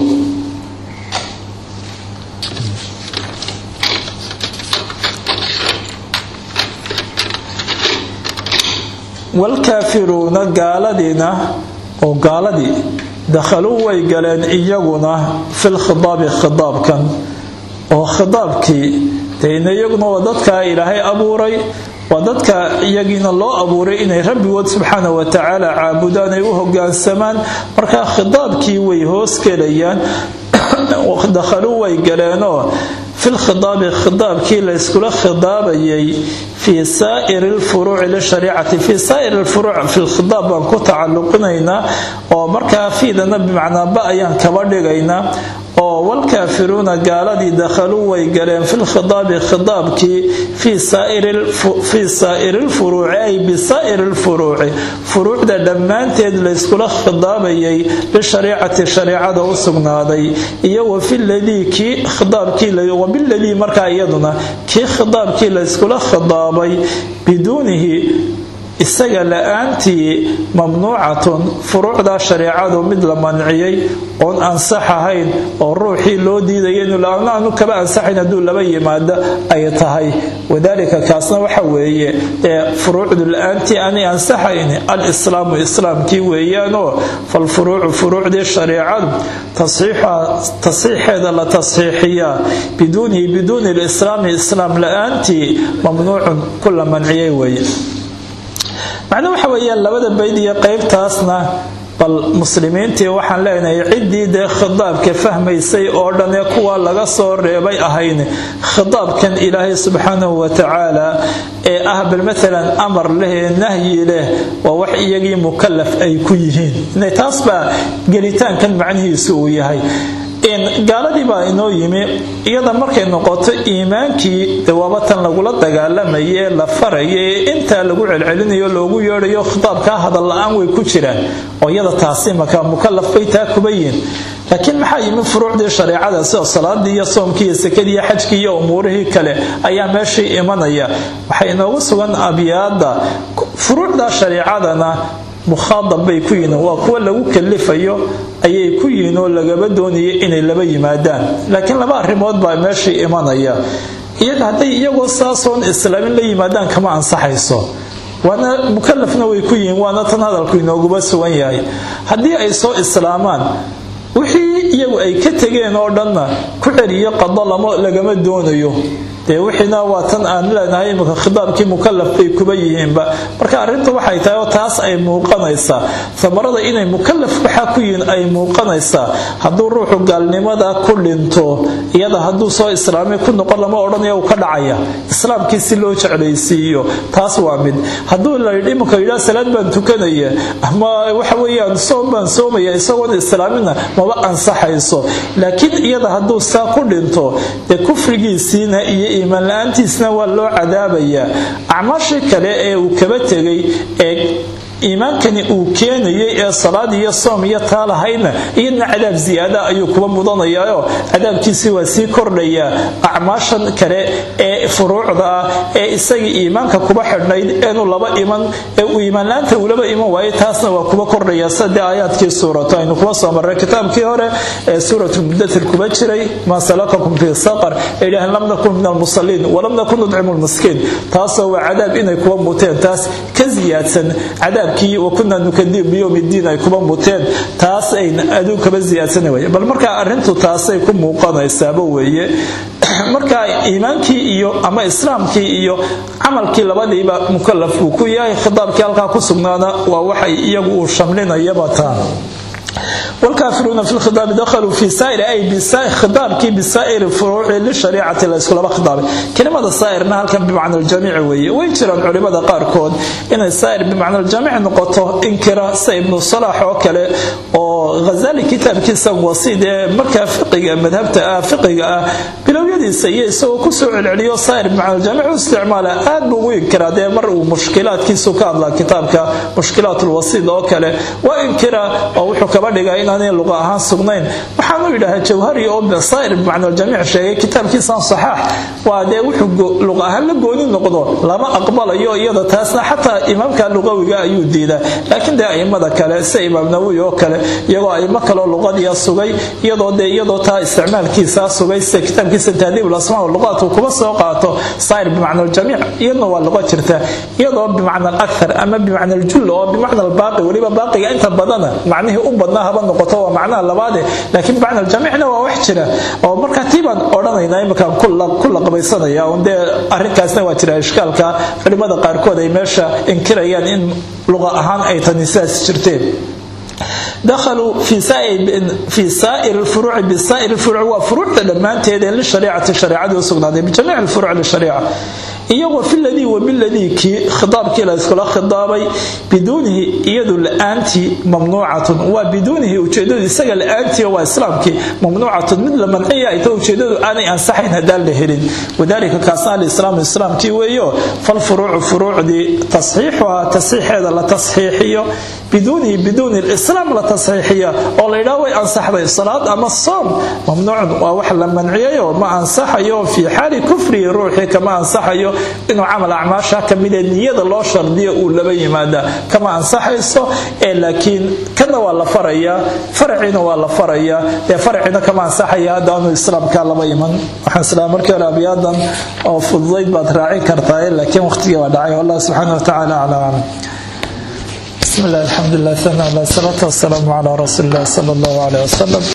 waalkaafiruuna gaaladiina oo gaaladii dakhaluu way galeen iyaguna filkhidaabi khidaabkan oo khidaabkii dayna iyaguna waa dadkaa ilaahay abuuray waa dadka iyagiina loo abuuray inay rabbigood subxaana wa tacaala caabudaan ay u hogaansamaan markaa khidaabkii way hoosgelayaan dakhaluu way galeenoo filkhidaabi khidaabkii layskula khidaabayay fii saa'iri lfuruuci lishariicati fii saa'iri lfuruuc filkhidaab baan ku tacalluqinaynaa oo markaa fiidana bimacnaa ba ayaan kaba dhigaynaa oo walkaafiruuna gaaladii dakhaluu way galeen filkhidaabi khidaabkii fii saa'iri lfuruuci ay bisaa'iri lfuruuci furuucda dhammaanteed layskula khidaabayay lishariicati shariicada u sugnaaday iyo wafiladii kii khidaabkii wabiladii markaa iyaduna kii khidaabkii layskula khidaabay biduunihi isaga la-aantii mamnuucatun furuucdaa shareecadu mid la manciyey oon ansax ahayn oo ruuxii loo diidaya inuu aanu kaba ansaxayn hadduu laba yimaado ay tahay wadaalika kaasna waxa weeye ee furuucdu la-aantii aanay ansaxayn alislaamu islaamkii weeyaanoo falfuruucu furuucdii shareecadu tasxiixeeda la tasxiixiyaa biduunihi biduuni lislaami islaam la-aantii mamnuucun ku la manciyey weeye macnuu waxa weeyaan labada bayd iyo qeybtaasna bal muslimiintii waxaan leenahay ciddii dee khidaabka fahmaysay oo dhan ee kuwa laga soo reebay ahayn khidaabkan ilaahay subxaanahu watacaala ee ah bal maalan amar leh ee nahyi leh waa wax iyagii mukalaf ay ku yihiin taas baa gelitaankan macnihiisu uu yahay gaaladii baa inoo yimi iyada markay noqoto iimaankii dawaaba tan lagula dagaalamayay ee la faraya ee intaa lagu celcelinayo loogu yeedhayo khitaabkaa hadal la-aan way ku jiraan oo iyada taasi maka mukalaf bay taa kuba yihin laakiin maxaa yimi furuucdii shareecada sida salaadii iyo soomkii iyo sekadii iyo xajkii iyo umuurihii kale ayaa meeshii imanaya waxay inoogu sugan abyaada furuucda shareecadana mukhaadab bay ku yihiin waa kuwa lagu kalifayo ayay ku yihiin oo lagaba doonaya inay laba yimaadaan laakiin laba arrimood baa meeshii imanaya iyaga hadday iyagoo saasoon islaamin la yimaadaan kama ansaxayso waana mukalafna way ku yihiin waana tan hadalku inooguba sugan yahay haddii ay soo islaamaan wixii iyagu ay ka tegeen oo dhanna ku celiyo qado lagama doonayo dee wixiina waa tan aan leenahay imika khidaabkii mukalaf bay kuba yihiinba marka arrinta waxay tahay oo taas ay muuqanaysaa amarada inay mukalaf waxaa ku yihiin ay muuqanaysaa hadduu ruuxu gaalnimada ku dhinto iyada hadduu soo islaamay ku noqon lama odhanaya uu ka dhacaya islaamkii si loo jeclaysiiyo taas waa mid hadduu layidhi iminka yidhaa salaad baan tukanaya ama waxa weeyaan soom baan soomaya isagoon islaamina maba ansaxayso laakiin iyada hadduu saa ku dhinto dee kufrigiisiina iyo iimaan la-aantiisna waa loo cadaabayaa acmaashii kale ee uu kaba tegay ee iimaankani uu keenayay ee salaad iyo soom iyo taa lahaydna iyadna cadaab ziyaada ayuu kuba mudanayaaoo cadaabkiisii waa sii kordhayaa acmaashan kale ee furuucda ah ee isagii iimaanka kuba xidhnayd eenu laba iman ee uu iimaanlaanta uulaba iman waayay taasna waa kuba kordhaya sadee aayaadkii suurato aynu kuba soo marray kitaabkii hore ee suuratu mudatir kuba jiray maa salakakum fii saqar ee idhaaheen lam nakun min almusaliin walam nakun nudcimu lmiskiin taasoo waa cadaab inay kuba muteen taas ka ziyaadsan cadaab wakuna nukadib biyowm diin ay kuba muteen taas ay aduu kaba ziyaadsana wey bal markaa arrintu taasay ku muuqanaysaaba weeye marka iimaankii iyo ama islaamkii iyo camalkii labadiiba mukalaf uu ku yahay khitaabkii halkaa ku sugnaana waa waxay iyagu uu shamlinayaba taa والكافرون في الخطاب دخلوا في سائر أي بسائر خطابك بسائر الفروع للشريعة الإسلام خطاب كلمة السائر نهل كان بمعنى الجميع وي ويجرى العلماء قاركود إن السائر بمعنى الجميع نقطه إنكرا سيبن الصلاح وكله وغزالي كتاب كيسا وصيد مركا فقه مذهبت فقه بلويديسا يسو كسو العليو صائر بمعنى الجميع واستعماله آد بو ينكرا دي مر مشكلات كيسو كان لا كتابك مشكلات الوصيد وكله وإنكرا أو حكم dhiga inaanay luqa ahaan sugnayn waxaan u yidhahaa jawhari oo basaa'ir bimacna aljamiic sheegay kitaabkiisan saxaax waa dee wuxuu luqa ahaan la gooni noqdo lama aqbalayo iyada taasna xataa imaamka luqawiga ayuu diidaa laakiin dee aimada kale sida imaam nawowi oo kale iyagoo aimo kaleo luqadiya sugay iyadoo dee iyadoo taa isticmaalkiisaa sugay sida kitaabkiisa tahdiib lasmaa luqaat uu kuba soo qaato saa'ir bimacna aljamiic iyadna waa luqa jirta iyadoo bimacna alakthar ama bimacna aljull oo bimacna albaaqi weliba baaqiga inta badana macnihii u badnaa haba noqoto waa macnaha labaade laakiin bacna aljamiicna waa wax jira oo markaa tii baan odhanaynaa iminkaan ku laqabaysanaya un dee arrinkaasna waa jira ishkaalka culimmada qaarkood ay meesha inkirayaan in luqa ahaan ay tani sidaas jirteen دخلوا في سائر في سائر الفروع بسائر الفروع وفروع دمانتهد للشريعه الشريعه وسغناده بجميع الفروع للشريعه iyagoo filadii wabiladii kii khidaabkii la iskula khidaabay biduunihi iyadu la-aantii mamnuucatun waa biduunihi ujeedadu isaga la-aantii waa islaamkii mamnuucatun mid la manciya ay ta ujeedadu aanay ansaxayn haddaan la helin wadaalika kaasna alislaamu islaamkii weeyo falfuruucu furuucdii tasxiixuhaa tasxiixeeda la tasxiixiyo biduunihi biduuni lislaam la tasxiixiya oo la yidhaha way ansaxday salaad ama soom mamnuucun waa wax la manciyayo ma ansaxayo fii xaali kufrihi ruuxii kama ansaxayo inuu camal acmaasha kamida niyada loo shardiyo uu laba yimaada kama ansaxayso ee laakiin kana waa la farayaa faracina waa la farayaa ee faracina kama ansaxaya haddaanu islaamka laba iman waxaan islaa markii hore abiyaadan oo fududayd baad raacin kartaa laakiin waqtigii waa dhacay wallah subxaana watacaala calaa aclam بسم الله الحمد لله ثنى الله الصلاة والسلام على رسول الله صلى الله عليه وسلم